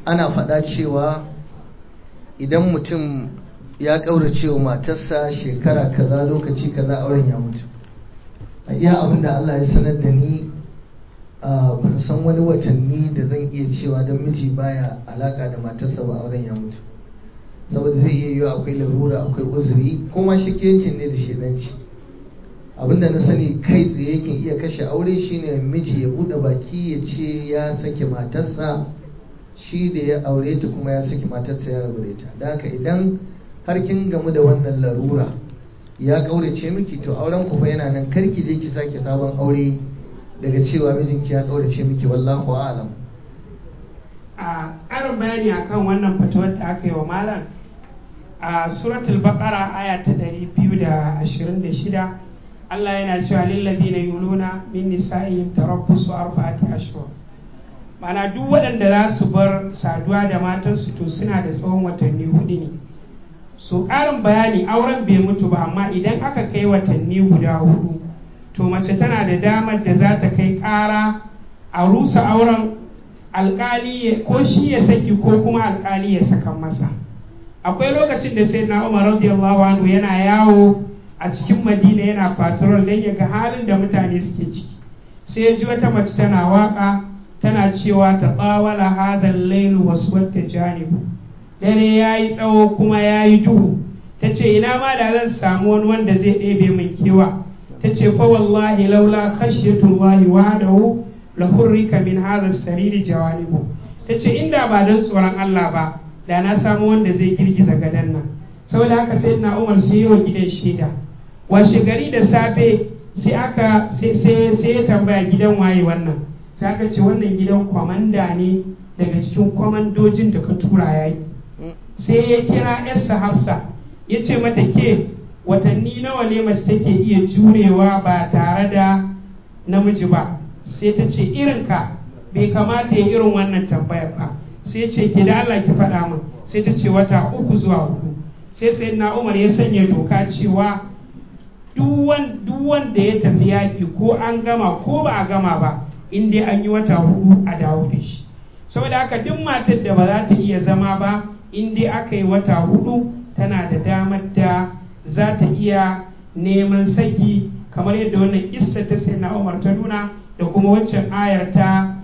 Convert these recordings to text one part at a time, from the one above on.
ana faɗa cewa idan mutum ya ƙaurace wa matarsa shekara kaza lokaci kaza auren ya mutu a iya abin da Allah ya sanar da ni ban san wani watanni da zan iya cewa don miji baya alaka da matarsa ba auren ya mutu saboda zai iya yiwa akwai larura akwai uzuri kuma shikiyancin ne da shedanci abinda na sani kai tsaye yake iya kashe aure shine miji ya bude baki ya ce ya sake matarsa shi da ya aure ta kuma ya saki matarsa ya rabu da ita da haka idan har kin gamu da wannan larura ya kaurace miki to auren ku fa yana nan karki je ki sake sabon aure daga cewa mijinki ya kaurace miki wallahu a'lam a ƙarin bayani akan wannan fitowar da aka yi wa malam a suratul baqara aya ta 226 Allah yana cewa lillazina yuluna min nisa'ihim tarabbusu arba'ati ashhur mana duk waɗanda za su bar saduwa da matansu to suna da tsawon watanni hudu ne so ƙarin bayani auren bai mutu ba amma idan aka kai watanni guda hudu to mace tana da damar da za ta kai ƙara a rusa auren alƙali ko shi ya saki ko kuma alƙali ya saka masa akwai lokacin da sai na umar radiyallahu anhu yana yawo a cikin madina yana patrol don ya ga halin da mutane suke ciki sai ya ji wata mace tana waka tana cewa ta tsawala hadal lailu wasu wata janibu dare ya yi tsawo kuma ya yi duhu ta ce ina ma da zan samu wani wanda zai ɗebe min kewa ta ce fa wallahi laula khashyatullahi wahdahu la hurrika min hadha sariri jawanibu ta ce inda ba don tsoron Allah ba da na samu wanda zai girgiza gadon nan saboda haka sai na umar sai yi wa gidan shaida washe gari da safe sai aka sai ya tambaya gidan waye wannan sai aka ce wannan gidan kwamanda ne daga cikin kwamandojin da ka tura yaki sai ya kira yarsa hafsa ya ce mata ke watanni nawa ne mace take iya jurewa ba tare da namiji ba sai ta ce irinka bai kamata ya irin wannan tambayar ba sai ce ke da Allah ki faɗa min sai ta ce wata uku zuwa hudu sai sai na umar ya sanya doka cewa duk wanda ya tafi yaƙi ko an gama ko ba a gama ba in dai an yi wata hudu a dawo da shi saboda haka duk matar da ba za ta iya zama ba in dai aka yi wata hudu tana da damar da za ta iya neman saki kamar yadda wannan kissa ta sai na umar ta nuna da kuma waccan ayar ta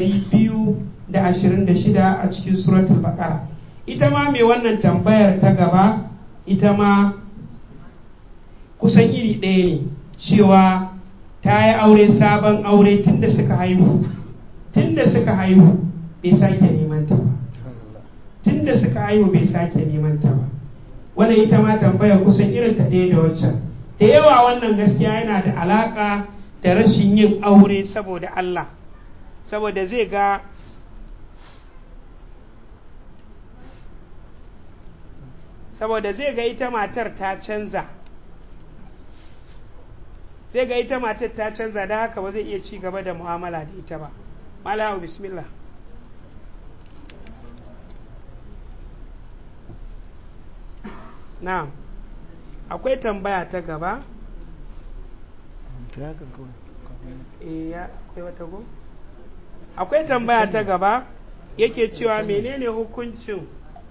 226 a cikin suratul baqara ita ma mai wannan tambayar ta gaba ita ma kusan iri ɗaya ne cewa ta yi aure sabon aure tunda suka haihu tunda suka haihu bai sake neman ta ba tunda suka haihu bai sake neman ta ba wannan ita ma tambayar kusan irin ta ɗaya da waccan da yawa wannan gaskiya yana da alaƙa da rashin yin aure saboda Allah saboda zai ga saboda zai ga ita matar ta canza zai ga ita matar ta canza da haka ba zai iya ci gaba da mu'amala da ita ba malamu bismillah na akwai tambaya ta gaba akwai tambaya ta gaba yake cewa menene hukuncin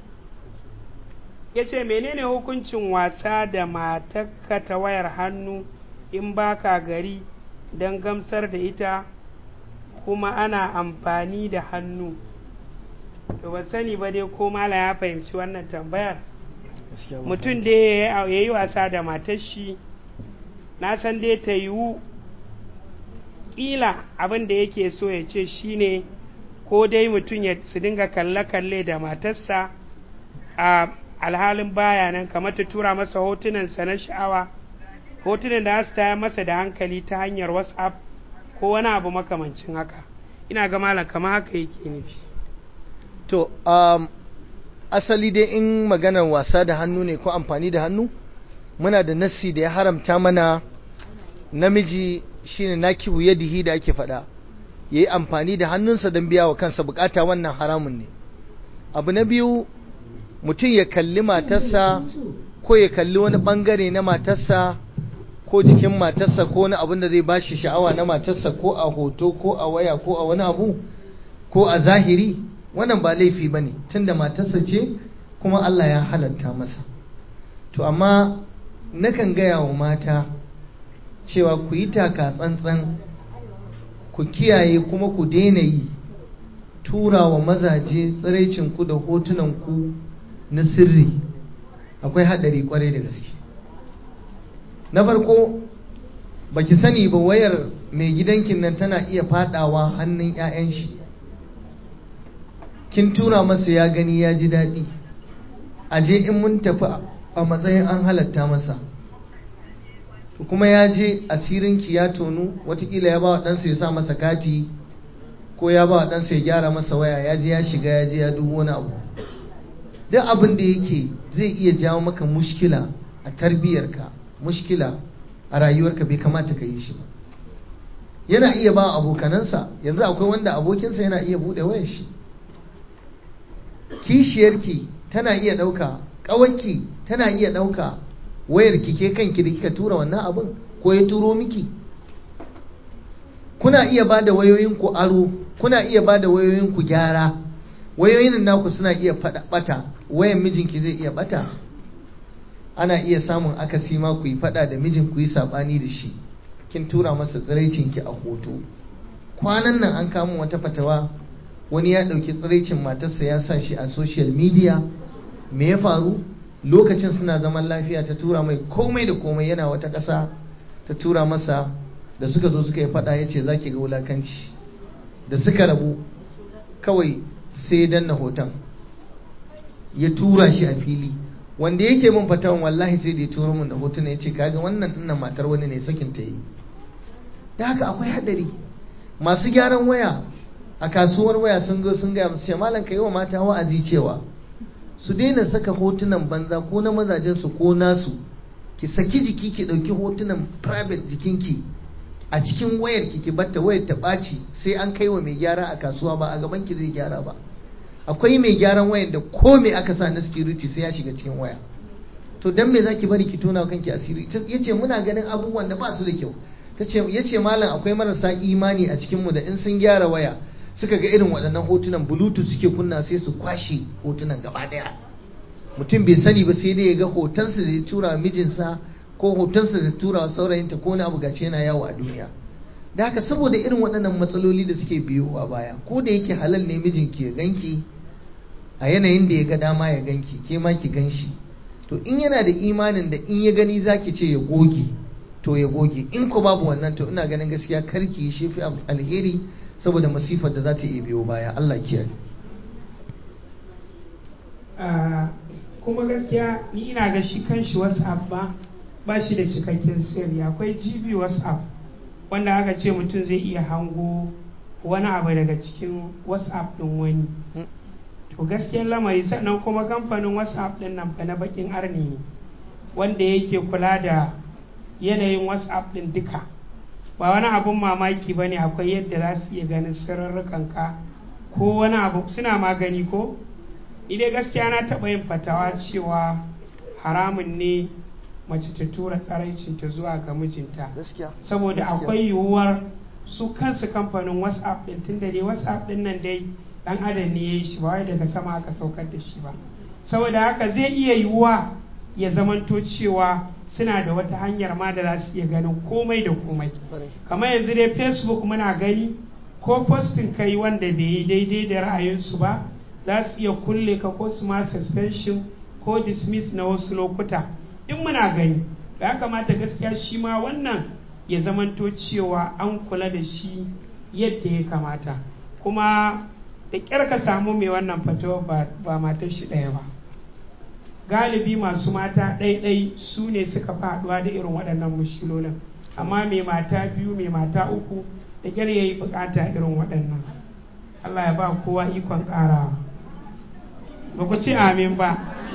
ya ce menene hukuncin wasa da matakka ta wayar hannu in baka gari don gamsar da ita kuma ana amfani da hannu to ba sani ba dai ko mala ya fahimci wannan tambayar mutum da ya yi wasa da matar shi na san dai ta yiwu ƙila abin da yake so ya ce shine ko dai mutum ya su dinga kalle-kalle da matarsa a alhalin baya nan kamar ta tura masa hotunansa na sha'awa hotunan da su taya masa da hankali ta hanyar whatsapp ko wani abu makamancin haka ina ga malam kamar haka yake nufi to um, asali dai in maganar wasa da hannu ne ko amfani da hannu muna da nassi da ya haramta mana namiji shine nakibu yadihi da ake faɗa yayi amfani da hannunsa don biya wa kansa bukata wannan haramun ne abu na biyu mutum ya kalli matarsa ko ya kalli wani bangare na matarsa ko jikin matarsa ko wani abin da zai bashi sha'awa na matarsa ko a hoto ko a waya ko a wani abu ko a zahiri wannan ba laifi ba ne tunda matarsa ce kuma Allah ya halatta masa to amma nakan gaya wa mata cewa ku yi taka tsantsan ku kiyaye kuma ku daina yi tura wa mazaje tsiraicinku da hotunanku na sirri akwai haɗari kwarai da gaske na farko baki sani ba wayar mai gidankin nan tana iya fadawa hannun 'ya'yan shi kin tura masa ya gani ya ji daɗi aje in mun tafi a matsayin an halatta masa kuma ya je asirinki ya tonu watakila ya ba wa ɗansa ya sa masa kati ko ya ba wa ɗansa ya gyara masa waya ya je ya shiga ya je ya dubu wani abu duk abin da yake zai iya jawo maka mushkila a tarbiyyarka mushkila a rayuwarka bai kamata ka yi shi ba yana iya ba abokanansa yanzu akwai wanda abokinsa yana iya buɗe wayar shi kishiyarki tana iya ɗauka ƙawarki tana iya ɗauka wayar ki ke kanki da kika tura wannan abin ko ya turo miki kuna iya ba da wayoyinku aro kuna iya ba da wayoyinku gyara wayoyin naku suna iya bata wayan mijinki zai iya bata ana iya samun akasi ma ku yi fada da mijin ku yi sabani da shi kin tura masa tsiraicinki a hoto kwanan nan an kama wata fatawa wani ya ɗauki tsiraicin matarsa ya sa shi a social media me ya faru lokacin suna zaman lafiya ta tura mai komai da komai yana wata ƙasa ta tura masa da suka zo suka yi fada ya ce za ki ga wulakanci da suka rabu kawai sai danna hoton ya tura shi a fili wanda yake min fatawan wallahi sai da ya tura min da hoton ya ce kaga wannan dinnan matar wani ne sakin ta yi da haka akwai hadari masu gyaran waya a kasuwar waya sun zo sun gaya musu ce malam ka yi wa mata wa'azi cewa su daina saka hotunan banza ko na mazajensu ko nasu ki saki jiki ki ɗauki hotunan private jikinki a cikin wayar ki ki batta wayar ta ɓaci sai an kai wa mai gyara a kasuwa ba a gaban ki zai gyara ba akwai mai gyaran wayar da ko me aka sa na security sai ya shiga cikin waya to dan me zaki bari ki tona kanki asiri yace muna ganin abubuwan da ba su da kyau tace yace malam akwai marasa imani a cikin mu da in sun gyara waya suka ga irin waɗannan hotunan bluetooth suke kunna sai su kwashe hotunan gaba ɗaya mutum bai sani ba sai dai ya ga hotonsa da ya tura mijinsa ko hotonsa da tura saurayinta ko wani abu gace yana yawo a duniya da haka saboda irin waɗannan matsaloli da suke biyo a baya ko da yake halal ne mijinki ya ganki a yanayin da ya ga dama ya ganki ke ma ki ganshi to in yana da imanin da in ya gani zaki ce ya goge to ya goge in ko babu wannan to ina ganin gaskiya karki shi fi alheri saboda masifar da za ta iya biyo baya Allah kiyaye kuma gaskiya ni ina ga shi kanshi whatsapp ba ba shi da cikakken sirri akwai gb whatsapp wanda aka ce mutum zai iya hango wani abu daga cikin whatsapp din wani to gaskiyar lamari sannan kuma kamfanin whatsapp din nan fa na bakin arni ne wanda yake kula da yanayin whatsapp din duka ba wani abun mamaki ba ne akwai yadda za su iya ganin sirrarrukanka ko wani abu suna magani ko idai gaskiya na taɓa yin fatawa cewa haramun ne mace ta tura tsaraicinta zuwa ga mijinta saboda akwai yiwuwar su kansu kamfanin whatsapp din tun da dai whatsapp din nan dai dan adam ne ya yi shi ba wai daga sama aka saukar da shi ba saboda haka zai iya yiwuwa ya zamanto cewa suna da wata hanyar ma da za su iya ganin komai da komai kamar yanzu dai facebook muna gani ko postin kai wanda bai yi daidai da ra'ayinsu ba za su iya kulle ka ko su ma suspension ko dismiss na wasu lokuta in muna gani ya kamata gaskiya shi ma wannan ya zamanto cewa an kula da shi yadda ya kamata kuma da ƙyar ka samu mai wannan fatawa ba matar shi ɗaya ba galibi masu mata ɗaiɗai su ne suka faɗuwa da irin waɗannan mushilolin amma mai mata biyu mai mata uku da ƙyar ya yi buƙata irin waɗannan Allah ya ba kowa ikon ƙarawa ba ku ci amin ba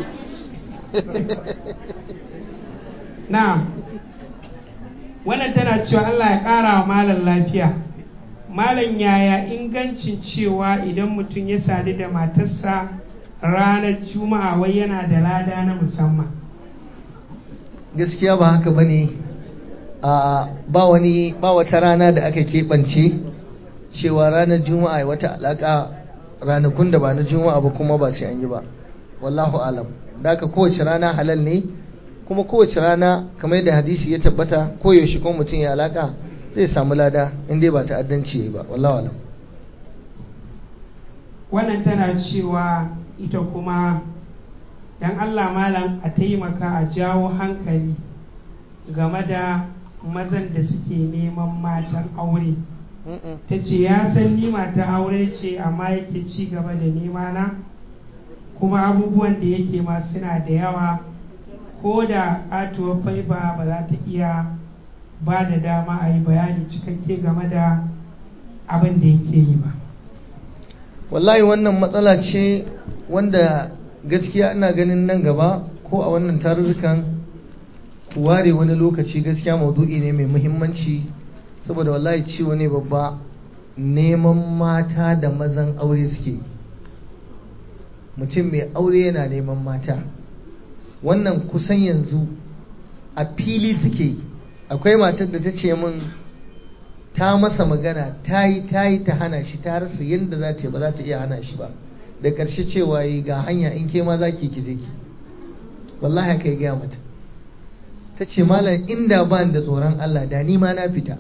na wannan tana cewa Allah ya ƙara wa malam lafiya malam yaya ingancin cewa idan mutum ya sadu da matarsa ranar juma'a wai yana da lada na musamman gaskiya ba haka ba ne ba wani ba wata rana da aka keɓance cewa ranar juma'a wata alaƙa ranakun da ba na juma'a ba kuma ba sai an yi ba wallahu alam da haka kowace rana halal ne kuma kowace rana kamar yadda hadisi ya tabbata koyaushe kuma mutum ya alaka zai samu lada in dai ba ta'addanci ba wallahu alam wannan tana cewa ita kuma dan Allah malam a taimaka a jawo hankali game da mazan da suke neman matan aure ta ce ya san ni mata aure ce amma yake ci gaba da nema na kuma abubuwan da yake ma suna da yawa ko da katuwar faiba ba za ta iya ba da dama a yi bayani cikakke game da abin da yake yi ba wallahi wannan matsala ce wanda gaskiya ina ganin nan gaba ko a wannan tarurrukan ware wani lokaci gaskiya maudu'i ne mai muhimmanci saboda wallahi ciwo ne babba neman mata da mazan aure suke mutum mai aure yana neman mata wannan kusan yanzu a fili suke akwai matar da ta ce min ta masa magana ta yi ta yi ta hana shi ta rasa yadda za ta yi ba za ta iya hana shi ba da ƙarshe cewa yi ga hanya in ke ma za ki kije ki wallahi haka ya gaya mata ta ce malam inda ba da tsoron Allah da ni ma na fita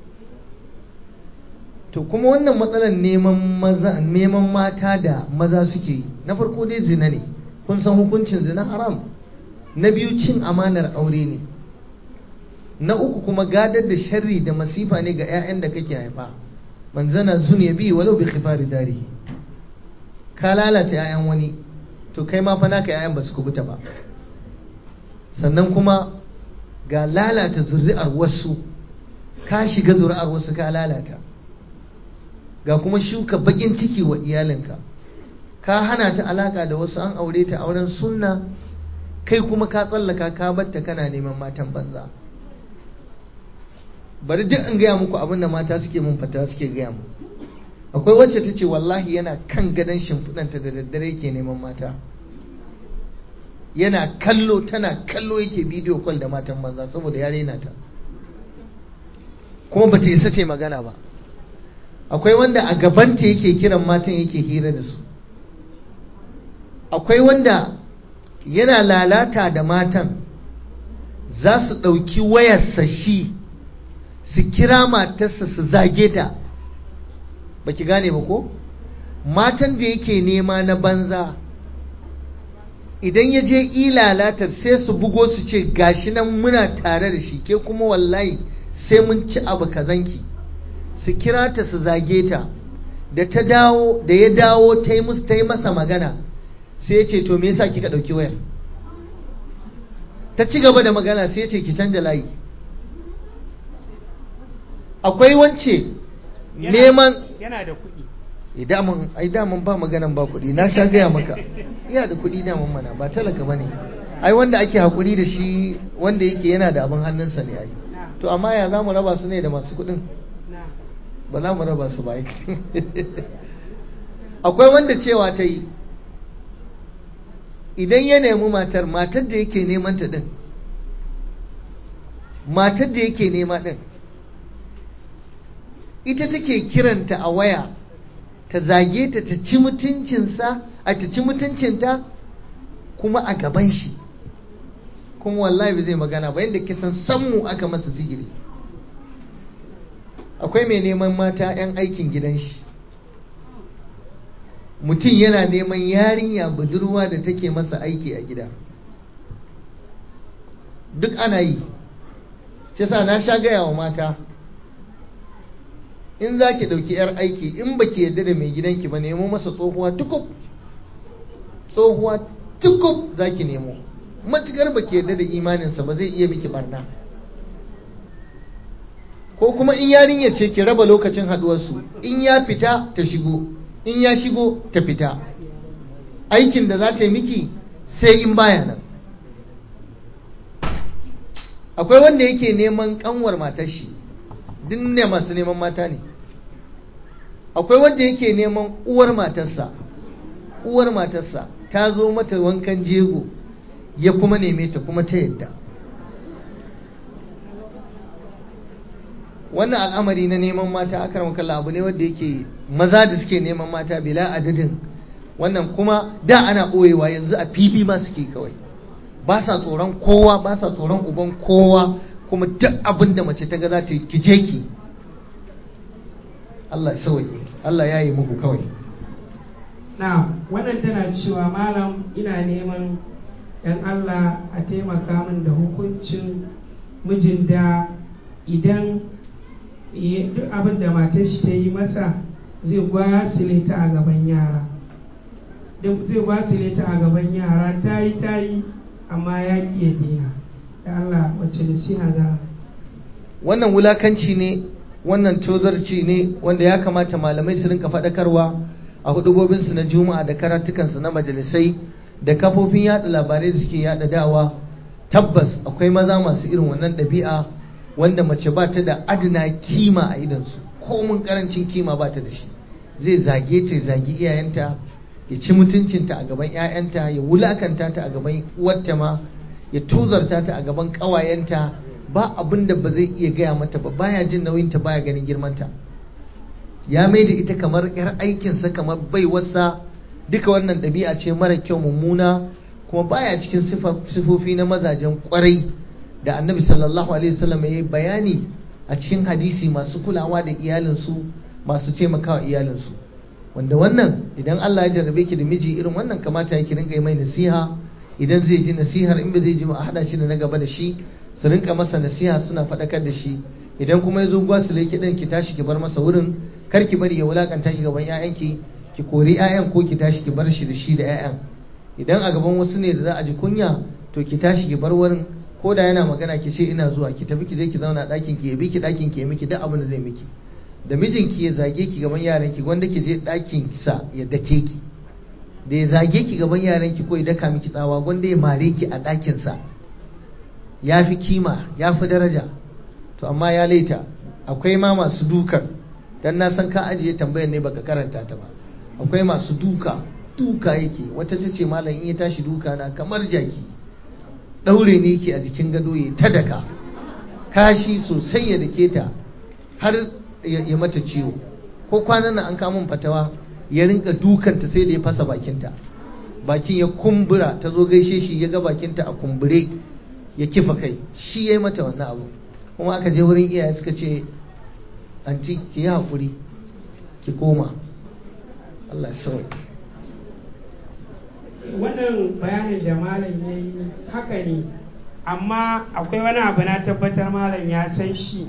to kuma wannan matsalar neman maza neman mata da maza suke yi na farko dai zina ne kun san hukuncin zina haram na biyu cin amanar aure ne na uku kuma gadar da sharri da masifa ne ga 'ya'yan da kake haifa man zana zuniya bi walau bi khifari darihi ka lalata 'ya'yan wani to kai ma fa naka 'ya'yan ba su kubuta ba sannan kuma ga lalata zuri'ar wasu ka shiga zuri'ar wasu ka lalata ga kuma shuka bakin ciki wa iyalinka ka hana ta alaka da wasu an aure ta auren sunna kai kuma ka tsallaka ka batta kana neman matan banza bari duk in gaya muku abin da mata suke mun fata suke gaya mu akwai wacce ta ce wallahi yana kan gadon shimfiɗanta da daddare ke neman mata yana kallo tana kallo yake bidiyo kwal da matan banza saboda ya rena ta kuma bata isa ce magana ba akwai wanda a gabanta yake kiran matan yake hira da su akwai wanda yana lalata da matan za su ɗauki wayarsa shi su kira matarsa su zage ta ba ki gane ba ko matan da yake nema na banza idan ya je ilalatar sai su bugo su ce gashi nan muna tare da shi ke kuma wallahi sai mun ci abu kazanki su kira ta su zage ta da ta dawo da ya dawo ta yi musu ta yi masa magana sai ya ce to me yasa kika ɗauki wayar ta ci gaba da magana sai ya ce ki canja layi akwai wance neman yana da kuɗi idamun ai damun ba maganan ba kuɗi na sha gaya maka iya da kuɗi damun mana ba talaka bane ai wanda ake hakuri da shi wanda yake yana da abin hannunsa ne ai to amma ya za mu raba su ne da masu kuɗin ba za mu raba su ba akwai wanda cewa ta yi idan ya nemi matar matar da yake neman ta din matar da yake nema din ita take kiranta a waya ta zage ta ta ci mutuncinsa a ta ci mutuncinta kuma a gaban shi kuma wallahi ba zai magana ba yadda kisan sammu aka masa sihiri akwai mai neman mata 'yan aikin gidan shi mutum yana neman yarinya budurwa da take masa aiki a gida duk ana yi shi sa na sha gaya wa mata in za ki ɗauki 'yar aiki in ba ki yarda da mai gidanki ba nemo masa tsohuwa tukub tsohuwa tukub za ki nemo matukar ba ki yarda da imaninsa ba zai iya miki barna ko kuma in yarinya ce ki raba lokacin haɗuwarsu in ya fita ta shigo in ya shigo ta fita aikin da za ta yi miki sai in baya nan akwai wanda yake neman kanwar matar shi duk ne masu neman mata ne akwai wanda yake neman uwar matarsa uwar matarsa ta zo mata wankan jego ya kuma neme ta kuma ta yadda wannan al'amari na neman mata akram kallah abu ne wanda yake maza da suke neman mata bila adadin wannan kuma da ana ɓoyewa yanzu a fili ma suke kawai ba sa tsoron kowa ba sa tsoron uban kowa kuma duk abin da mace ta ga za ta yi kije ki Allah sauye Allah ya yi muku kawai na wannan tana cewa malam ina neman dan Allah a taimaka min da hukuncin mijin da idan duk abin da matar shi ta yi masa zai gwasile ta a gaban yara zai gwasile ta a gaban yara ta yi ta yi amma ya ƙi ya daina da Allah wacce nasiha za wannan wulakanci ne wannan tozarci ne wanda ya kamata malamai su rinka faɗakarwa a hudubobinsu na juma'a da karatukansu na majalisai da kafofin yada labarai da suke yada dawa tabbas akwai maza masu irin wannan ɗabi'a wanda mace ba ta da adana kima a idansu komun karancin kima ba ta da shi zai zage ta zagi iyayenta ya ci mutuncinta a gaban 'ya'yanta ya wulakanta ta a gaban uwarta ma ya tozarta ta a gaban ƙawayenta ba abin da ba zai iya gaya mata ba baya jin nauyinta baya ganin girmanta ya mai da ita kamar 'yar aikinsa kamar baiwarsa duka wannan ɗabi'a ce mara kyau mummuna kuma baya cikin sifofi na mazajen kwarai da annabi sallallahu alaihi wasallam ya yi bayani a cikin hadisi masu kulawa da iyalinsu masu taimakawa iyalinsu wanda wannan idan Allah ya jarrabe ki da miji irin wannan kamata ya ki rinka yi mai nasiha idan zai ji nasihar in ba zai ji ba a hada shi da na gaba da shi su rinka masa nasiha suna faɗakar da shi idan kuma ya zo gwasile ki ɗin ki tashi ki bar masa wurin kar ki bari ya wulakanta ki gaban 'ya'yanki ki kori 'ya'yan ko ki tashi ki bar shi da shi da 'ya'yan idan a gaban wasu ne da za a ji kunya to ki tashi ki bar wurin ko da yana magana ki ce ina zuwa ki tafi ki je ki zauna ɗakin ki ya bi ki ɗakin ki ya miki duk abin da zai miki da mijinki ya zage ki gaban yaran ki wanda ki je ɗakin sa ya dake ki da ya zage ki gaban yaran ki ko ya daka miki tsawa wanda ya mare ki a ɗakin sa ya fi kima ya fi daraja to amma ya laita akwai ma masu dukan dan na san ka ajiye tambayar ne baka karanta ta ba akwai masu duka duka yake wata ta ce malam in ya tashi duka na kamar jaki daure ne yake a jikin gado ya ta daka kashi sosai ya dake ta har ya mata ciwo ko kwanan nan an kamun fatawa ya rinka dukanta sai da ya fasa bakinta bakin ya kumbura ta zo gaishe shi ya ga bakinta a kumbure ya kifa kai shi ya yi mata wannan abu kuma aka je wurin iyaye suka ce anti ki yi haƙuri ki koma Allah ya sauya wannan bayanin da malam ya yi haka ne amma akwai wani abu na tabbatar malam ya san shi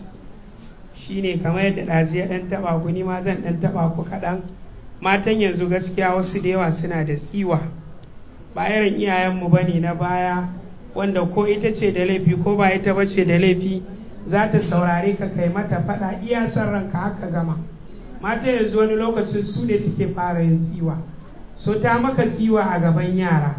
shine kamar yadda ɗazi ya ɗan taɓa ku ni ma zan ɗan taɓa ku kaɗan matan yanzu gaskiya wasu da yawa suna da tsiwa ba irin iyayenmu ba ne na baya wanda ko ita ce da laifi ko ba ita ba ce da laifi za ta saurare ka kai mata faɗa iya son ranka haka gama mata yanzu wani lokacin su ne suke fara yin tsiwa so ta maka tsiwa a gaban yara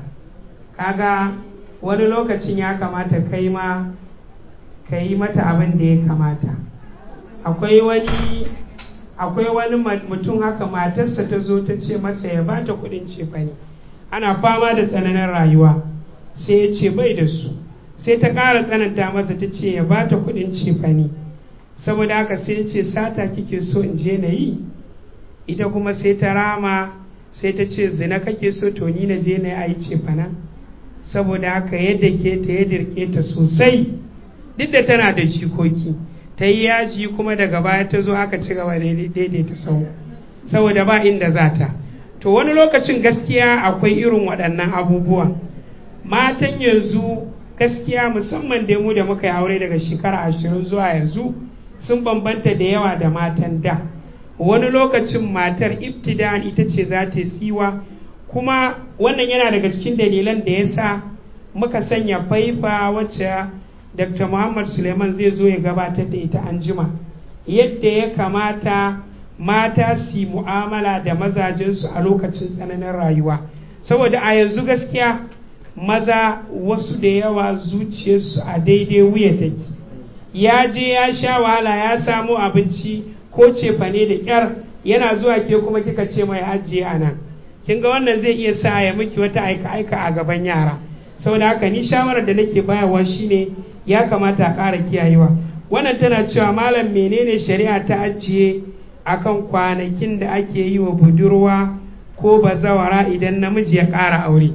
kaga wani lokacin ya kamata kai ma ka yi mata abin da ya kamata akwai wani akwai wani mutum haka matarsa ta zo ta ce masa ya ba ta kudin cefane ana fama da tsananin rayuwa sai ya ce bai da su sai ta ƙara tsananta masa ta ce ya ba ta kudin cefane saboda haka sai ce sata kike so in je na yi ita kuma sai ta rama sai ta ce zina kake so to ni na je na yi cefanen saboda haka yadda ke ta ya dirke ta sosai duk da tana da jikoki ta yi yaji kuma daga baya ta zo aka ci gaba daidaita sau saboda ba inda za ta to wani lokacin gaskiya akwai irin waɗannan abubuwan matan yanzu gaskiya musamman da mu da muka yi aure daga shekara ashirin zuwa yanzu sun bambanta da yawa da matan da wani lokacin matar ibtida'an ita ce za ta siwa kuma wannan yana daga cikin dalilan da ya sa muka sanya faifa wacce dr muhammad suleiman zai zo ya gabatar da ita an jima yadda ya kamata mata su mu'amala da mazajensu a lokacin tsananin rayuwa saboda a yanzu gaskiya maza wasu da yawa zuciyarsu a daidai wuya take ya je ya sha wahala ya samu abinci ko cefane da ƙyar yana zuwa ke kuma kika ce mai ajiye a nan kin ga wannan zai iya sa ya miki wata aika-aika a gaban yara saboda haka ni shawarar da nake bayarwa shine ya kamata a ƙara kiyayewa wannan tana cewa malam menene shari'a ta ajiye akan kwanakin da ake yi wa budurwa ko bazawara idan namiji ya ƙara aure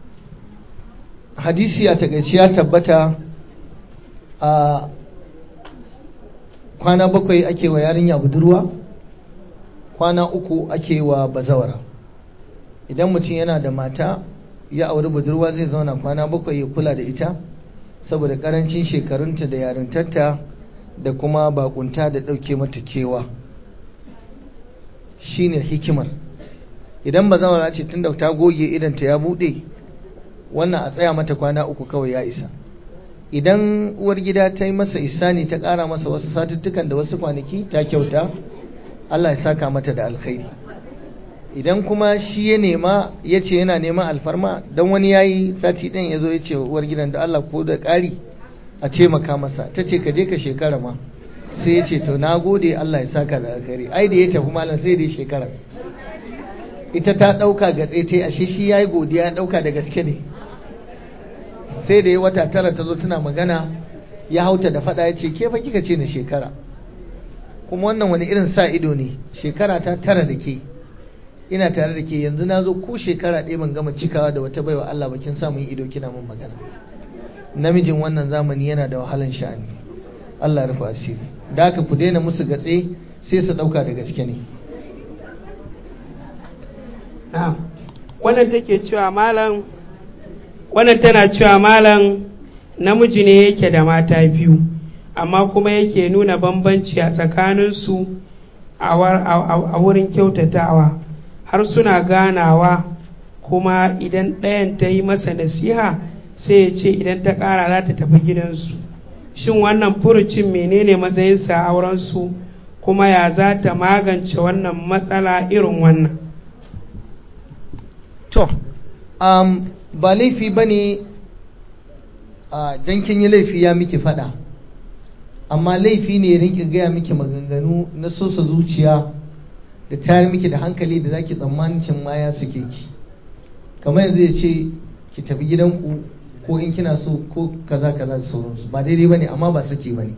hadisi a takaice ya tabbata a kwana bakwai ake wa yarinya budurwa kwana uku ake wa bazawara idan mutum yana da mata ya auri budurwa zai zauna kwana bakwai ya kula da ita saboda karancin shekarunta da yarintarta da kuma bakunta da ɗauke mata kewa shine hikimar idan bazawara ce tun da ta goge idanta ya buɗe wannan a tsaya mata kwana uku kawai ya isa idan uwar gida ta yi masa isani ta ƙara masa wasu satuttukan da wasu kwanaki ta kyauta Allah ya saka mata da alkhairi idan kuma shi ya nema ya ce yana neman alfarma don wani ya yi sati ɗin ya zo ya ce uwar gidan da Allah ko da ƙari a taimaka masa ta ce ka je ka shekara ma sai ya ce to na gode Allah ya saka da alkhairi ai da ya tafi malam sai da ya shekara ita ta ɗauka ga tsaye ashe shi ya yi godiya ya ɗauka da gaske ne sai da ya wata tara ta zo tana magana ya hauta da faɗa ya ce ke fa kika ce na shekara kuma wannan wani irin sa ido ne shekara ta tara da ke ina tare da ke yanzu na zo ko shekara ɗaya ban gama cikawa da wata baiwa Allah bakin samun ido kina mun magana namijin wannan zamani yana da wahalan sha'ani Allah ya rufe asiri da haka ku daina musu gatse sai su ɗauka da gaske ne wannan take cewa malam wannan tana cewa malam namiji ne yake da mata biyu amma kuma yake nuna bambanci a tsakaninsu a wurin kyautatawa har suna ganawa kuma idan ɗayan ta yi masa nasiha sai ya ce idan ta ƙara za ta tafi gidansu shin wannan furucin menene matsayinsa a aurensu kuma ya za ta magance wannan matsala irin wannan to um, ba laifi ba ne uh, don kin yi laifi ya miki fada amma laifi ne rinki gaya miki maganganu na sosa zuciya da tayar miki da hankali da zaki tsammanin cin ma ya suke ki kamar yanzu ya ce ki tafi gidanku ko in kina so ko kaza kaza da sauransu ba daidai bane amma ba saki bane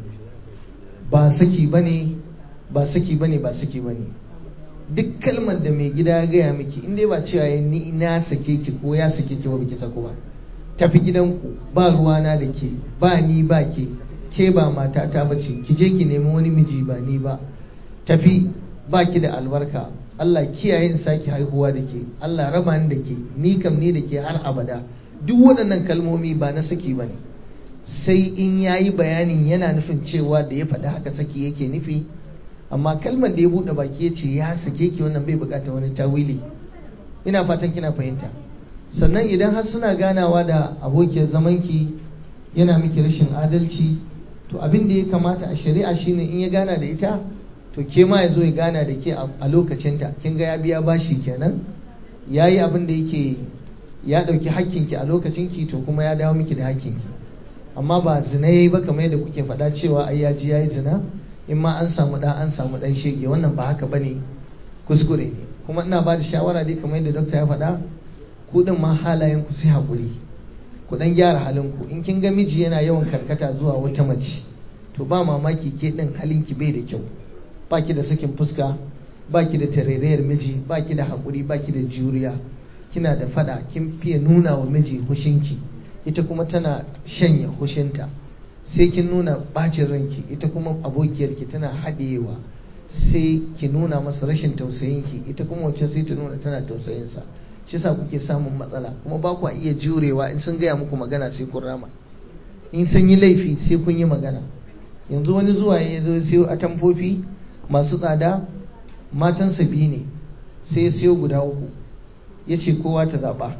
ba saki bane ba saki bane ba saki bane duk kalmar da mai gida ya gaya miki in dai ba cewa ya ni na sake ki ko ya sake ki ba biki sako ba tafi gidanku ba ruwana da ke ba ni ba ke ke ba matata ba ce ki je ki nemi wani miji ba ni ba tafi ba ki da albarka Allah kiyaye in saki haihuwa da ke Allah raba ni da ke ni kam ni da ke har abada duk waɗannan kalmomi ba na saki ba ne sai in yayi bayanin yana nufin cewa da ya faɗi haka saki yake nufi amma kalmar da ya buɗe baki ya ce ya sake ki wannan bai buƙatar wani tawili ina fatan kina fahimta sannan idan har suna ganawa da abokiyar zamanki yana miki rashin adalci to abin da ya kamata a shari'a shine in ya gana da ita to ke ma ya zo ya gana da ke a lokacinta kin ga ya biya bashi kenan ya yi abin da yake ya ɗauki hakkinki a lokacinki to kuma ya dawo miki da hakkinki amma ba zina ya yi ba kamar yadda kuke faɗa cewa ai ya ji ya yi zina in ma an samu ɗan an samu ɗan shege wannan ba haka bane kuskure ne kuma ina ba da shawara dai kamar yadda dokta ya faɗa ku ɗin ma halayen ku sai haƙuri ku ɗan gyara halin ku in kin ga miji yana yawan karkata zuwa wata mace to ba mamaki ke ɗin halinki bai da kyau ba ki da sakin fuska ba ki da tarairayar miji ba ki da haƙuri ba ki da juriya kina da faɗa kin fiye nuna wa miji hushinki ita kuma tana shanya hushinta sai kin nuna bacin ranki ita kuma abokiyarki tana haɗewa sai ki nuna masa rashin tausayinki ita kuma wacce sai ta nuna tana tausayinsa shi sa kuke samun matsala kuma ba ku iya jurewa in sun gaya muku magana sai kun rama in sun yi laifi sai kun yi magana yanzu wani zuwa ya zo siyo atamfofi masu tsada matansa biyu ne sai ya siyo guda uku ya ce kowa ta zaɓa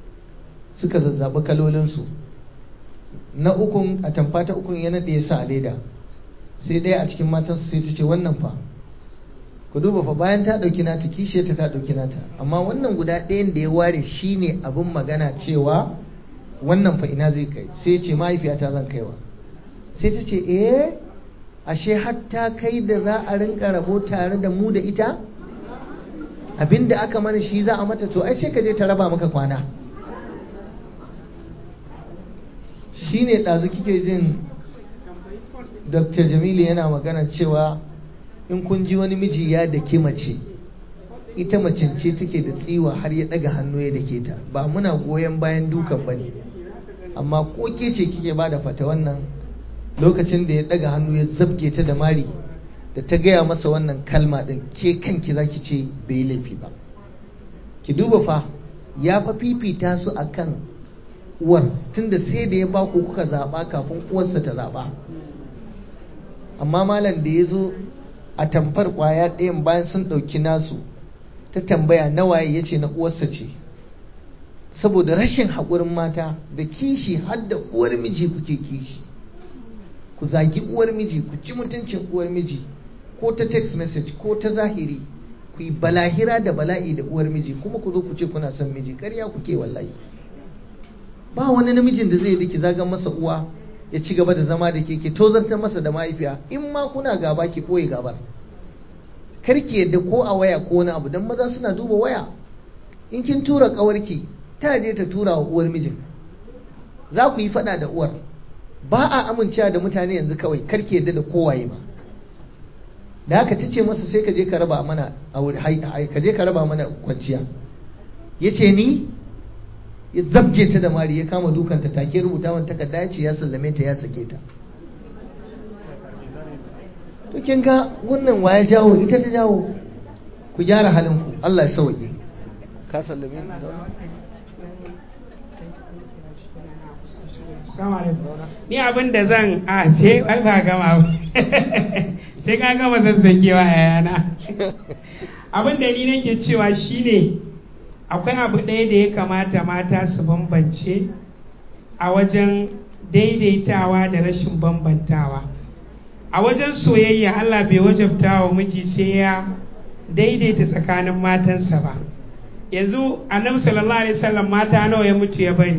suka zazzaɓi kalolinsu na ukun a tamfa ta ukun ya naɗe ya sa a leda sai ɗaya a cikin matansa sai ta ce wannan fa ku duba fa bayan ta ɗauki nata kishiyarta ta ɗauki nata amma wannan guda ɗayan da ya ware shi ne abin magana cewa wannan fa ina zai kai sai ce mahaifiyata zan kaiwa sai ta ce eh ashe hatta kai da za a rinka rabo tare da mu da ita abinda aka mana shi za a mata to ai sai ka je ta raba maka kwana shi ne ɗazu kike jin dr jamilu yana magana cewa in kun ji wani miji ya dake mace ita macen ce take da tsiwa har ya daga hannu ya dake ta ba muna goyon bayan dukan ba ne amma ko ke ce kike ba da fata wannan lokacin da ya daga hannu ya zabge ta da mari da ta gaya masa wannan kalma din ke kanki zaki ce bai laifi ba ki duba fa ya fa fifita su akan uwar tunda sai da ya baku kuka zaba kafin uwarsa ta zaba amma malam da ya zo a tamfar kwaya ɗayan bayan sun ɗauki nasu ta tambaya nawaye ya ce na uwarsa ce saboda rashin haƙurin mata da kishi har da uwar miji kuke kishi ku zagi uwar miji ku ci mutuncin uwar miji ko ta text message ko ta zahiri ku yi balahira da bala'i da uwar miji kuma ku zo ku ce kuna son miji ƙarya kuke wallahi ba wani namijin da zai diki zagan masa uwa ya ci gaba da zama da ke ke tozartar masa da mahaifiya in ma kuna gaba ki koyi gabar kar ki yadda ko a waya ko wani abu dan maza suna duba waya in kin tura kawarki ta je ta tura wa uwar mijin za ku yi fada da uwar ba a amincewa da mutane yanzu kawai kar ki yadda da kowaye ma da haka ta ce masa sai ka je ka raba mana ka je ka raba mana kwanciya ya ce ni ya zabge ta da mari ya kama dukanta take rubuta wani takarda ya ce ya sallame ta ya sake ta to kin ga wannan waya jawo ita ta jawo ku gyara halin ku Allah ya sauke ka sallame ni da ni abin da zan a sai ai ba gama sai ka gama zazzagewa yayana abin da ni nake cewa shine akwai abu ɗaya da ya kamata mata su bambance a wajen daidaitawa da rashin bambantawa a wajen soyayya Allah bai wajabta wa miji sai ya daidaita tsakanin matansa ba yanzu annabi sallallahu alaihi wasallam mata nawa ya mutu ya bari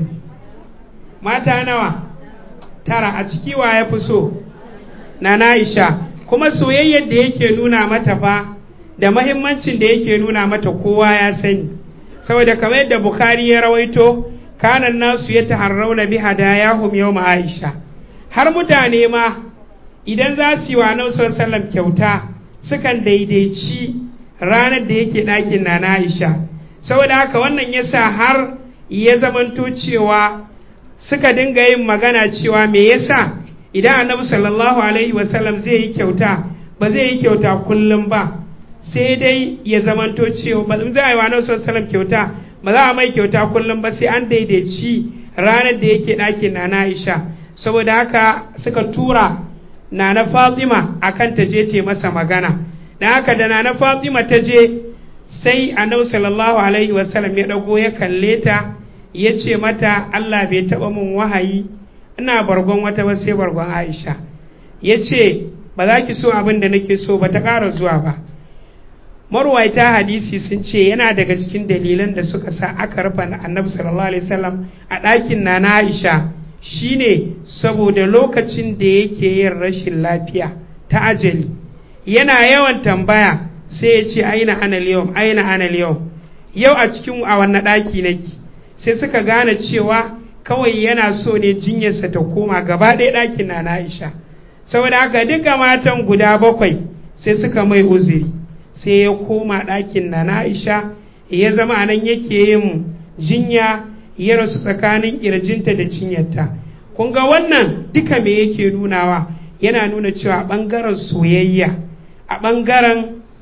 mata nawa tara a ciki wa ya fi so na Aisha kuma soyayyar da yake nuna mata fa da mahimmancin da yake nuna mata kowa ya sani saboda kamar yadda Bukhari ya rawaito kanan nasu ya taharrauna bi hadayahum yawma Aisha har mutane ma idan za su yi wa Annabi sallallahu kyauta sukan daidaici ranar da yake ɗakin na Aisha saboda haka wannan yasa har ya zamanto cewa suka dinga yin magana cewa me yasa idan Annabi sallallahu alaihi wasallam zai yi kyauta ba zai yi kyauta kullum ba sai dai ya zamanto cewa ba za a yi wa Annabi sallallahu alaihi kyauta ba za a mai kyauta kullum ba sai an daidaici ranar da yake ɗakin na Aisha saboda haka suka tura nana Fatima akan ta je ta masa magana dan haka da nana Fatima ta je sai Annabi sallallahu alaihi wasallam ya dago ya kalle ta ya ce mata Allah bai taba mun wahayi ina bargon wata ba sai bargon Aisha ya ce ba za ki so abin da nake so ba ta ƙara zuwa ba marwaita hadisi sun ce yana daga cikin dalilan da suka sa aka rufe annabi sallallahu alaihi wasallam a ɗakin na na Aisha shine saboda lokacin da yake yin rashin lafiya ta ajali yana yawan tambaya sai ya ce aina ana yau aina ana yau yau a cikin a wannan ɗaki nake sai suka gane cewa kawai yana so ne jinyarsa ta koma gaba ɗaya ɗakin na na Aisha saboda haka duka matan guda bakwai sai suka mai uzuri sai ya koma ɗakin na Aisha ya zama a nan yake yin jinya ya rasu tsakanin ƙirjinta da cinyarta. Kun ga wannan duka me yake nunawa yana nuna cewa ɓangaren soyayya a ɓangaren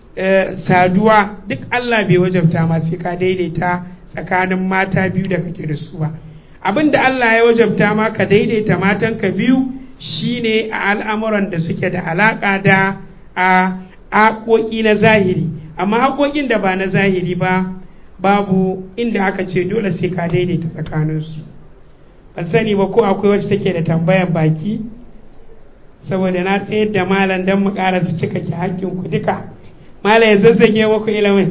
saduwa duk Allah bai wajabta ma sai ka daidaita tsakanin mata biyu da kake da su ba. Abin da Allah ya wajabta ma ka daidaita matanka biyu shine a al'amuran da suke da alaƙa da a haƙoƙi na zahiri amma haƙoƙin da ba na zahiri ba babu inda aka ce dole sai ka daidaita tsakaninsu ban sani ba ko akwai wacce take da tambayan baki saboda na tsayar da malam don mu ƙara su cika ki haƙƙin ku duka malam ya zazzage muku ilimin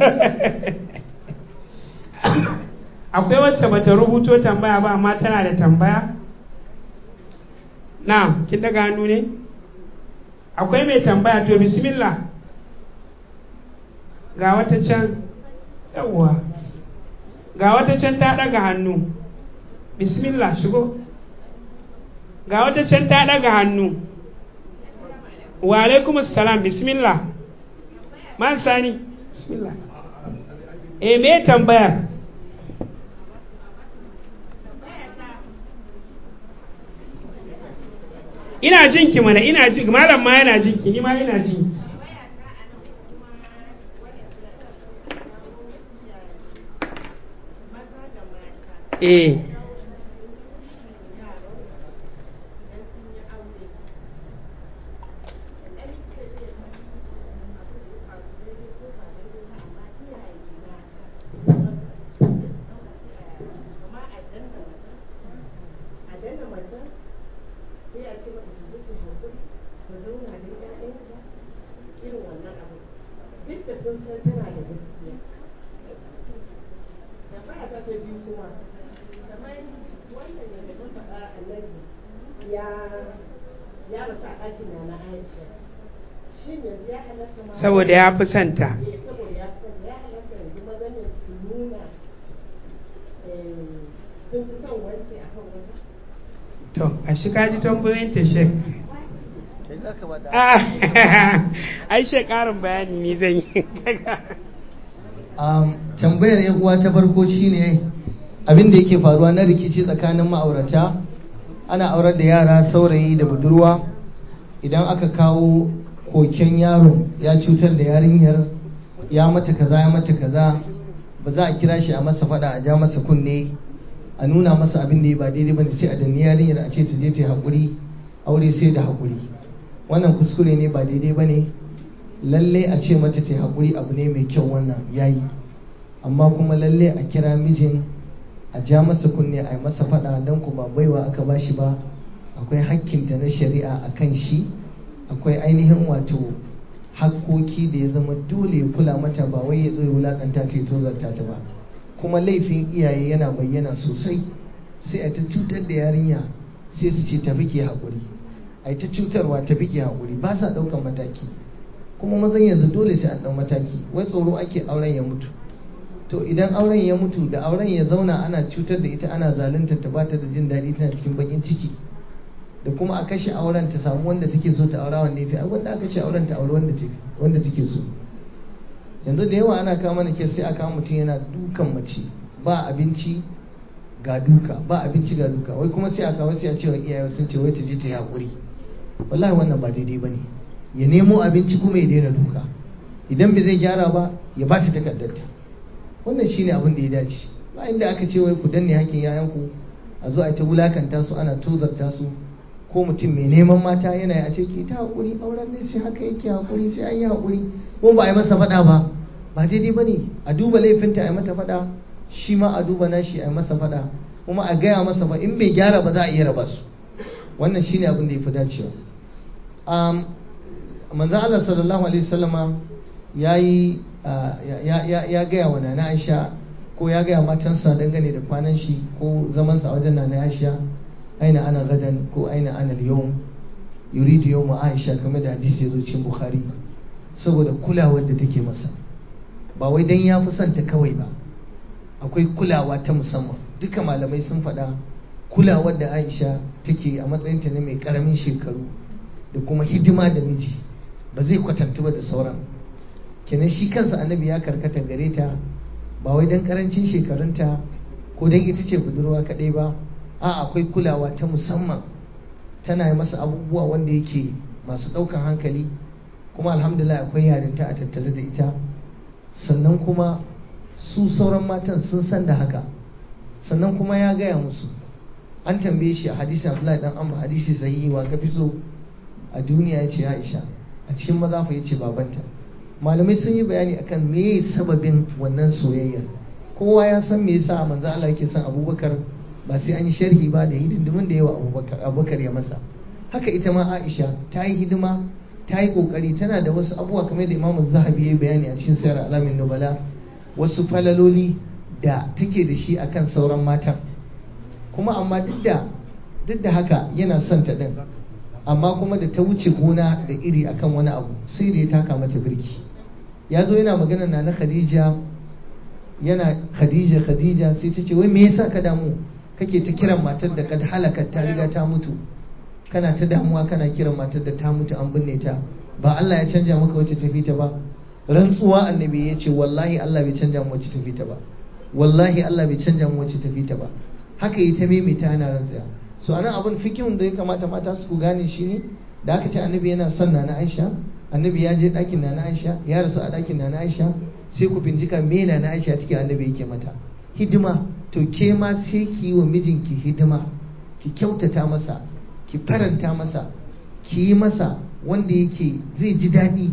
akwai wacce bata rubuto tambaya ba amma tana da tambaya na kin daga hannu ne akwai mai tambaya to bismillah ga wata can yawwa ga wata can ta daga hannu bismillah shigo ga wata can ta daga hannu wa alaikum assalam bismillah man sani bismillah eh me tambaya ina jin ki mana ina jin malam ma yana jin ki ni ma ina jin ki eh saboda ya fi santa to a shi kaji tambayoyin ta shek ai shek karin bayani ni zan yi tambayar yan uwa ta farko shine abin da yake faruwa na rikici tsakanin ma'aurata ana aurar da yara saurayi da budurwa idan aka kawo koken yaron ya cutar da yarinyar ya mata kaza ya mata kaza ba za a kira shi a masa fada a ja masa kunne a nuna masa abin da ya ba daidai bane sai a danni yarinyar a ce ta je ta haƙuri aure sai da haƙuri wannan kuskure ne ba daidai bane lalle a ce mata ta haƙuri abu ne mai kyau wannan yayi amma kuma lalle a kira mijin a ja masa kunne a yi masa fada don ku ba baiwa aka bashi ba akwai hakkinta na shari'a a kan shi akwai ainihin wato hakkoki da ya zama dole ya kula mata ba wai ya zo ya wulakanta ta ya tozarta ta ba kuma laifin iyaye yana bayyana sosai sai a ta cutar da yarinya sai su ce tafi ke haƙuri a ta cutarwa tafi ke haƙuri ba sa ɗaukan mataki kuma mazan yanzu dole sai an ɗau mataki wai tsoro ake auren ya mutu to idan auren ya mutu da auren ya zauna ana cutar da ita ana zalunta ta bata da jin daɗi tana cikin bakin ciki da kuma a kashe auren ta samu wanda take so ta aura wanda yafi wanda aka kashe auren ta aure wanda take wanda take so yanzu da yawa ana kama mana sai a kama mutum yana dukan mace ba abinci ga duka ba abinci ga duka wai kuma sai a kawo sai a cewa iyaye sun ce wai ta je ta yi hakuri wallahi wannan ba daidai bane ya nemo abinci kuma ya daina duka idan bai zai gyara ba ya ba ta takardarta wannan shine abin da ya dace ba inda aka ce wai ku danne hakkin yayanku a zo a ta wulakanta su ana tozarta su ko mutum mai neman mata yana yi a ce ki ta haƙuri auren ne sai haka yake haƙuri sai an yi haƙuri ko ba a yi masa faɗa ba ba daidai ba ne a duba laifinta a yi mata faɗa shi ma a duba nashi a yi masa faɗa kuma a gaya masa ba in bai gyara ba za a iya raba su wannan shine abin da ya fi dacewa manzan Allah sallallahu alaihi wasallama ya yi ya gaya wa nana Aisha ko ya gaya matansa dangane da kwanan shi ko zamansa a wajen nana Aisha aina ana gadan ko aina ana yau yuridu yau Aisha kamar da hadisi ya zo cikin Bukhari saboda kulawar da take masa ba wai dan ya fi son ta kawai ba akwai kulawa ta musamman duka malamai sun faɗa kulawar da Aisha take a matsayinta na mai karamin shekaru da kuma hidima da miji ba zai kwatantu ba da sauran kenan shi kansa annabi ya karkata gare ta ba wai dan karancin shekarunta ko dan ita ce budurwa kaɗai ba a akwai kulawa ta musamman tana yi masa abubuwa wanda yake masu ɗaukan hankali kuma alhamdulillah akwai yarinta a tattare da ita sannan kuma su sauran matan sun san da haka sannan kuma ya gaya musu an tambaye shi a hadisi abdullahi dan amma hadisi sahihi wa ka fi so a duniya ya ce aisha a cikin maza fa ya ce babanta malamai sun yi bayani akan me sababin wannan soyayya kowa ya san me yasa manzo Allah yake son Abubakar ba sai an yi sharhi ba da hidindimin da yawa Abubakar Abubakar ya masa haka ita ma Aisha ta yi hidima ta yi kokari tana da wasu abubuwa kamar da Imam Zahabi ya yi bayani a cikin Sayar Alamin Nubala wasu falaloli da take da shi akan sauran matan kuma amma duk da duk da haka yana son ta din amma kuma da ta wuce gona da iri akan wani abu sai da ya taka mata birki ya zo yana magana na na khadija yana khadija khadija sai ta ce wai me yasa ka damu kake ta kiran matar da kad halaka ta riga ta mutu kana ta damuwa kana kiran matar da ta mutu an binne ta ba Allah ya canja maka wacce tafi ta ba rantsuwa annabi ya ce wallahi Allah bai canja mu wacce tafi ta ba wallahi Allah bai canja mu wacce tafi ta ba haka yi ta maimaita ana rantsuwa so anan abin fikihun da ya kamata mata su gane shi ne da aka ce annabi yana son na Aisha annabi ya je ɗakin na Aisha ya rasu a ɗakin na Aisha sai ku bincika me na Aisha take annabi yake mata hidima to ke ma sai ki yi wa mijinki hidima ki kyautata masa ki faranta masa ki yi masa wanda yake zai ji daɗi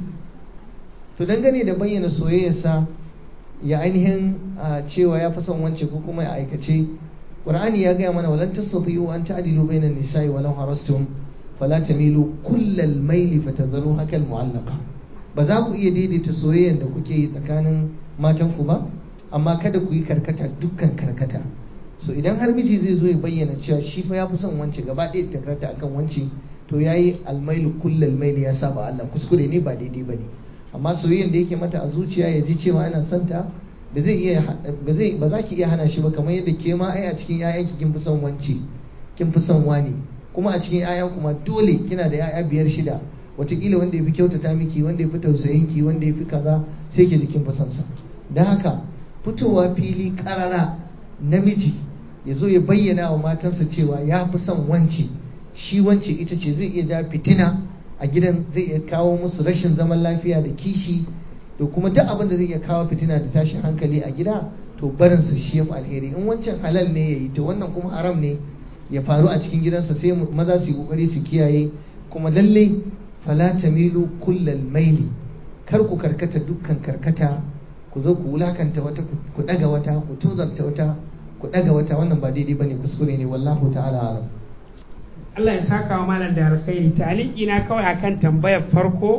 to dangane da bayyana soyayyarsa ya ainihin cewa ya fi son wance ko kuma ya aikace qur'ani ya gaya mana walan tastati'u an ta'dilu bainan nisa'i walau harastum fala tamilu kullal maili fatadharu hakal mu'allaqa ba za ku iya daidaita soyayyar da kuke yi tsakanin matan ku ba amma kada ku yi karkata dukkan karkata so idan har miji zai zo ya bayyana cewa shi fa ya fi son wance gaba ɗaya ta karkata akan wance to yayi almailu kullal maili ya saba Allah kuskure ne ba daidai bane amma soyayyar da yake mata a zuciya ya ji cewa yana son ta ba zai iya ba zai ba za ki iya hana shi ba kamar yadda ke ma ai a cikin ƴaƴanki kin fi son wance kin fi son wani kuma a cikin ƴaƴan kuma dole kina da ƴaƴa biyar shida wataƙila wanda ya fi kyautata miki wanda ya fi tausayin ki wanda ya fi kaza sai ke jikin fi son sa don haka fitowa fili ƙarara namiji ya zo ya bayyana wa matansa cewa ya fi son wance shi wance ita ce zai iya ja fitina a gidan zai iya kawo musu rashin zaman lafiya da kishi da kuma duk abin da zai iya kawo fitina da tashin hankali a gida to barin su shi yafi alheri in wancan halal ne yayi to wannan kuma haram ne ya faru a cikin gidansa sai maza su yi kokari su kiyaye kuma lalle fala tamilu kullal maili kar ku karkata dukkan karkata ku zo ku wulakanta wata ku daga wata ku tozarta wata ku daga wata wannan ba daidai bane kuskure ne wallahu ta'ala alam Allah ya saka wa malam da alkhairi taliki na kawai akan tambayar farko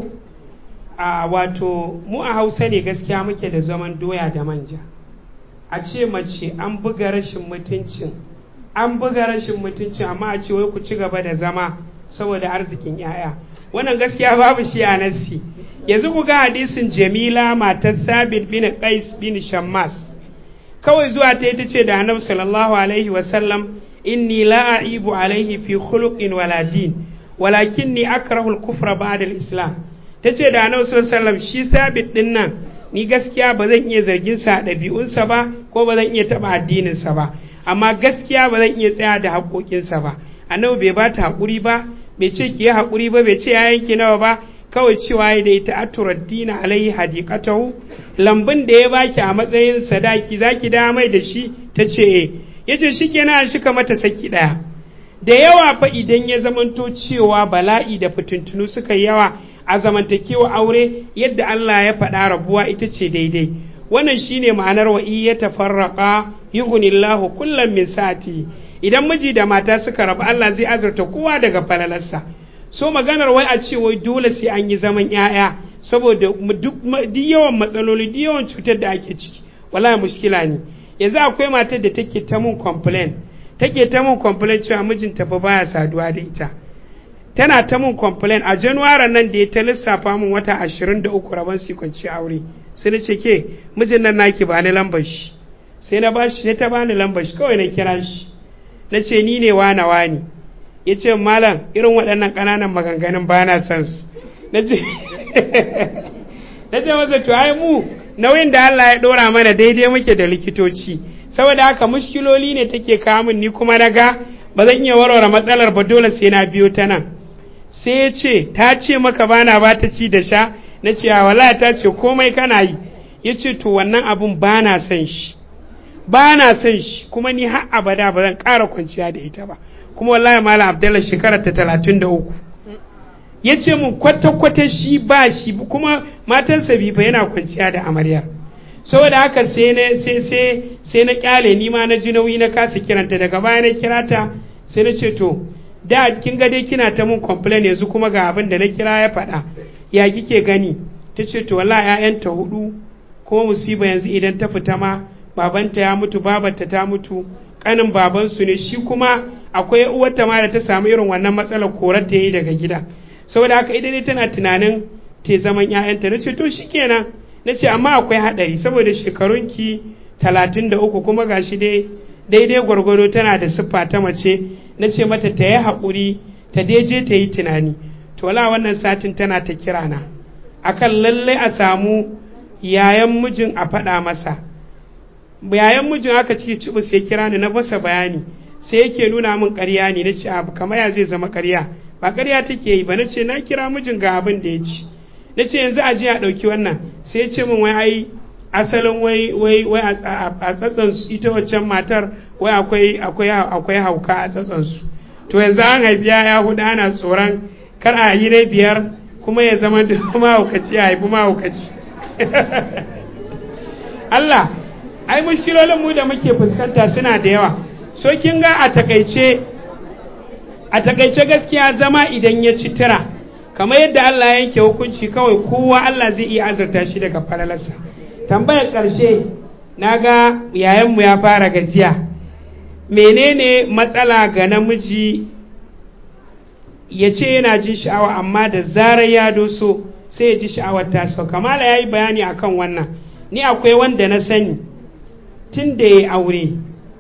a wato mu a Hausa ne gaskiya muke da zaman doya da manja a ce mace an buga rashin mutuncin an buga rashin mutuncin amma a ce wai ku ci gaba da zama saboda arzikin yaya wannan gaskiya babu shi a nassi yanzu ku ga hadisin Jamila matar Sabit bin Qais bin Shammas kawai zuwa ta ita ce da Annabi sallallahu alaihi wasallam inni la a'ibu alaihi fi khuluqin wala din walakinni akrahu al-kufra ba'da al-islam tace da Annabi sallallahu alaihi wasallam shi sabit din nan ni gaskiya ba zan iya zargin sa ɗabi'unsa ba ko ba zan iya taba addinin sa ba amma gaskiya ba zan iya tsaya da haƙoƙin sa ba Annabi bai bata haƙuri ba bai ce ki yi haƙuri ba bai ce ya yanki nawa ba kawai cewa ya da ita aturaddina alaihi hadiqatahu lambun da ya baki a matsayin sadaki zaki da mai da shi tace eh ya ce shi kenan shi mata saki ɗaya da yawa fa idan ya zamanto cewa bala'i da fitintunu suka yi yawa a zamantakewa aure yadda Allah ya faɗa rabuwa ita ce daidai wannan shine ma'anar wa iya tafarraqa yughnillahu kullam min sati idan miji da mata suka rabu Allah zai azurta kowa daga falalarsa so maganar wai a ce wai dole sai an yi zaman 'ya'ya saboda duk yawan matsaloli duk yawan cutar da ake ciki wallahi mushkila ne yanzu akwai matar da take ta mun complain take ta mun complain cewa mijinta fa baya saduwa da ita tana ta mun complain a januwari nan da ya ta lissafa mun wata 23 rabon su kwanci aure sai na ce ke mijin nan naki ba ni lambar shi sai na bashi sai ta bani lambar shi kawai na kira shi na ce ni ne wana wani ya ce malam irin waɗannan ƙananan maganganun ba na son su na ce na ce masa to ai mu nauyin da Allah ya ɗora mana daidai muke da likitoci saboda haka mushkiloli ne take kamun ni kuma na ga ba zan iya warware matsalar ba dole sai na biyo ta nan sai ya ce ta ce maka bana ba ta ci da sha na ce a wala ta ce komai kana yi ya ce to wannan abun ba na son shi ba na son shi kuma ni har abada ba zan ƙara kwanciya da ita ba kuma wallahi malam abdallah shekarar ta talatin da uku ya ce mun kwata-kwata shi ba shi kuma matansa bi fa yana kwanciya da amaryar saboda haka sai na sai sai sai na kyale ni ma na ji nauyi na kasa kiranta daga baya na kira ta sai na ce to da kin ga dai kina ta mun complain yanzu kuma ga abin da na kira ya faɗa ya kike gani ta ce to wallahi ƴaƴanta hudu kuma musiba yanzu idan ta fita ma babanta ya mutu babarta ta mutu kanin babansu ne shi kuma akwai uwarta ma da ta samu irin wannan matsalar korar ta yi daga gida saboda haka ita ne tana tunanin te zaman ‘ya'yanta na ce to shi kenan na ce amma akwai haɗari saboda shekarunki talatin da uku kuma gashi dai daidai gwargwado tana da siffa ta mace na ce mata ta yi haƙuri ta je ta yi tunani to wala wannan satin tana ta kira na akan lalle a samu yayan mijin a faɗa masa yayan mijin aka ciki cibu sai kira ni na masa bayani sai yake nuna min ƙarya ne na ce abu kamar ya zai zama ƙarya ba ƙarya take yi ba na ce na kira mijin ga abin da ya ci na ce yanzu a je a ɗauki wannan sai ya ce min wai ai asalin wai wai wai a tsatsan ita waccan matar wai akwai akwai akwai hauka a tsatsan su to yanzu an haifi ya hudu ana tsoron kar a yi na biyar kuma ya zama da mahaukaci a haifi mahaukaci Allah ai mushkilolin mu da muke fuskanta suna da yawa so kin ga a takaice a takaice gaskiya zama idan ya ci tira kamar yadda Allah ya yanke hukunci kawai kowa Allah zai iya azurta shi daga falalarsa tambayar ƙarshe na ga yayanmu ya fara gajiya menene matsala ga namiji ya ce yana jin sha'awa amma da zarar ya doso sai ya ji sha'awar ta sau kamala ya yi bayani akan wannan ni akwai wanda na sani tun da ya aure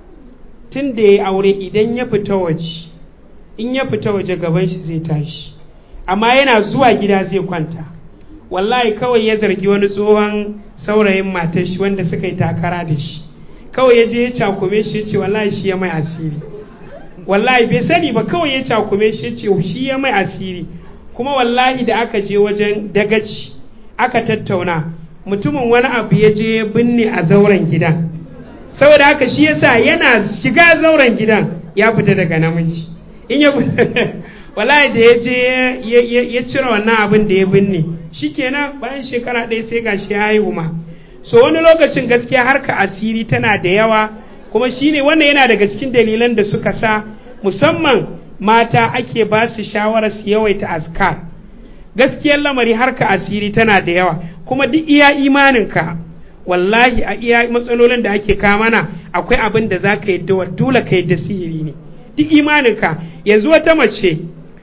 tun da ya aure idan ya fita waje in ya fita waje gaban shi zai tashi amma yana zuwa gida zai kwanta wallahi kawai ya zargi wani tsohon saurayin matar shi wanda suka yi takara da shi kawai ya je ya cakume shi ya ce wallahi shi ya mai asiri wallahi bai sani ba kawai ya cakume shi ya ce shi ya mai asiri kuma wallahi da aka je wajen dagaci aka tattauna mutumin wani abu ya je ya binne a zauren gidan saboda haka shi yasa yana shiga zauren gidan ya fita daga namiji in ya wallahi da ya je ya cire wannan abin da ya binne shikenan bayan shekara ɗaya sai gashi ya haihu ma so wani lokacin gaskiya harka asiri tana da yawa kuma shine wannan yana daga cikin dalilan da suka sa musamman mata ake ba su shawarar su yawaita askar gaskiyar lamari harka asiri tana da yawa kuma duk iya imaninka wallahi a iya matsalolin da ake kamana akwai abin da za ka yi dole ka yi da sihiri ne duk imaninka yanzu wata mace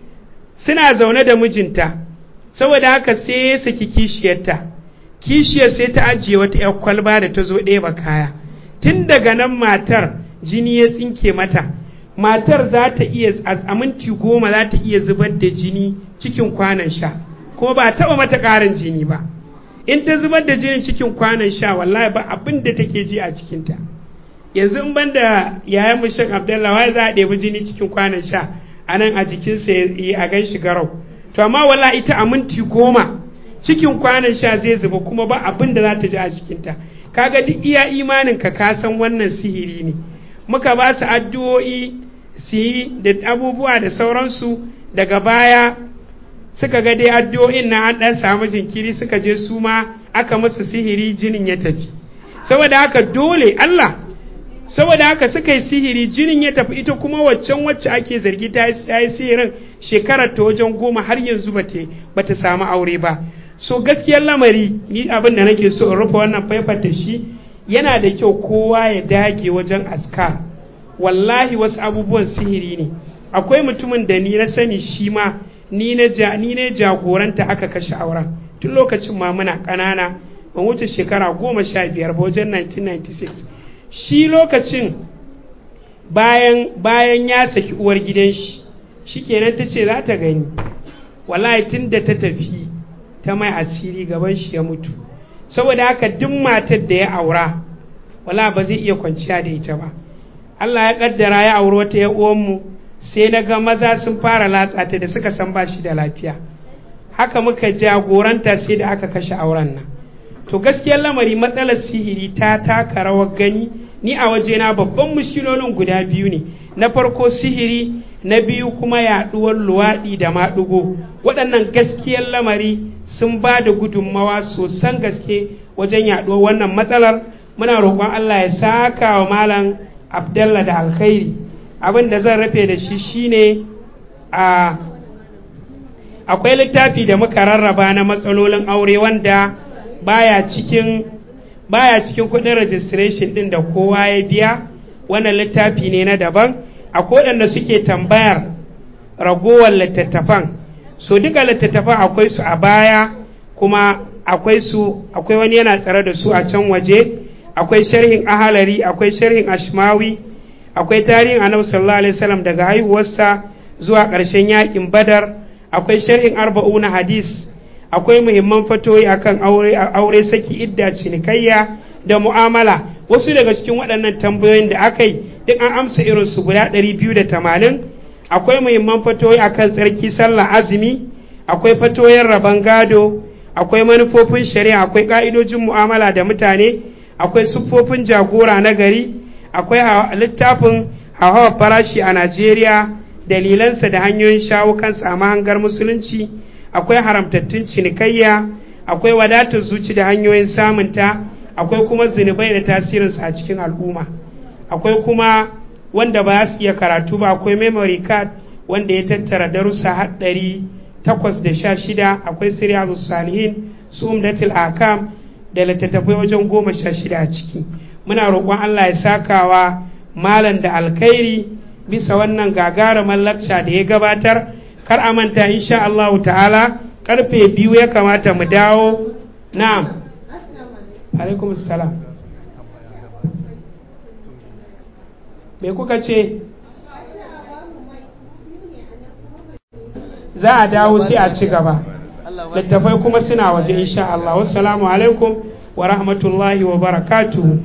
suna zaune da mijinta saboda haka sai ya saki kishiyarta kishiyar sai ta ajiye wata 'yar kwalba da ta zo ɗeba kaya tun daga nan matar jini ya tsinke mata matar za ta iya a minti goma za ta iya zubar da jini cikin kwanan sha kuma ba taɓa mata ƙarin jini ba in ta zubar da jinin cikin kwanan sha wallahi ba abin da take ji a cikinta yanzu in ban da yayan mushek abdullahi za a ɗebi jini cikin kwanan sha a nan a jikinsa ya a gan shi garau to amma wala ita a minti goma cikin kwanan sha zai zuba kuma ba abin da za ta ji a cikinta kaga duk iya imanin ka ka san wannan sihiri ne muka ba su addu'o'i su yi da abubuwa da sauransu daga baya suka ga dai addu'o'in na an ɗan samu jinkiri suka je su ma aka musu sihiri jinin ya tafi saboda haka dole Allah saboda haka suka yi sihiri jinin ya tafi ita kuma waccan wacce ake zargi ta yi sihirin shekarar ta wajen goma har yanzu ba ta samu aure ba so gaskiyar lamari ni abin da nake so in rufe wannan faifar da shi yana da kyau kowa ya dage wajen askar wallahi wasu abubuwan sihiri ne akwai mutumin da ni na sani shi ma ni ne jagoranta aka kashe auren tun lokacin ma muna ƙanana ban wuce shekara goma sha biyar ba wajen 1996 shi lokacin bayan bayan ya saki uwar gidan shi shikenan ta ce za ta gani wallahi tun da ta tafi ta mai asiri gaban shi ya mutu saboda haka duk matar da ya aura wala ba zai iya kwanciya da ita ba Allah ya kaddara ya auri wata ya uwanmu sai na ga maza sun fara latsa ta da suka san ba shi da lafiya haka muka jagoranta sai da aka kashe auren nan to gaskiyar lamari matsalar sihiri ta taka rawar gani ni a wajena babban mushilolin guda biyu ne na farko sihiri na biyu kuma yaɗuwar luwaɗi da maɗugo waɗannan gaskiyar lamari sun ba da gudunmawa sosan gaske wajen yaɗuwar wannan matsalar muna roƙon Allah ya saka wa malam Abdallah da alkhairi abin da zan rafe da shi shine a akwai littafi da muka rarraba na matsalolin aure wanda baya cikin baya cikin kudin registration din da kowa ya biya wannan littafi ne na daban akwai waɗanda suke tambayar ragowar littattafan so duka littattafan akwai su a baya kuma akwai su akwai wani yana tsare da su a can waje akwai sharhin ahalari akwai sharhin ashmawi akwai tarihin annabi sallallahu alaihi wasallam daga haihuwarsa zuwa ƙarshen yakin badar akwai sharhin arba'una hadis akwai muhimman fatoyi akan aure aure saki idda cinikayya da mu'amala wasu daga cikin waɗannan tambayoyin da aka yi duk an amsa irin su guda 280 akwai muhimman fatoyi akan tsarki sallah azumi akwai fatoyin rabon gado akwai manufofin shari'a akwai ka'idojin mu'amala da mutane akwai siffofin jagora na gari akwai littafin hawa farashi a najeriya dalilansa da hanyoyin shawo kansa a mahangar musulunci akwai haramtattun cinikayya akwai wadatar zuci da hanyoyin samunta akwai kuma zunubai da tasirinsa a cikin al'umma akwai kuma wanda ba su iya karatu ba akwai memory card wanda ya tattara darussa haɗari takwas da sha shida akwai siriyar salihin su umdatul akam da littattafai wajen goma sha shida a ciki muna roƙon allah ya sakawa malam da alkhairi bisa wannan gagarumar lakca da ya gabatar kar a manta insha allahu ta'ala karfe biyu ya kamata mu dawo na'am alaikum salam me kuka ce za a dawo sai a ci gaba littafai kuma suna waje insha Allah wassalamu alaikum wa rahmatullahi wa barakatuhu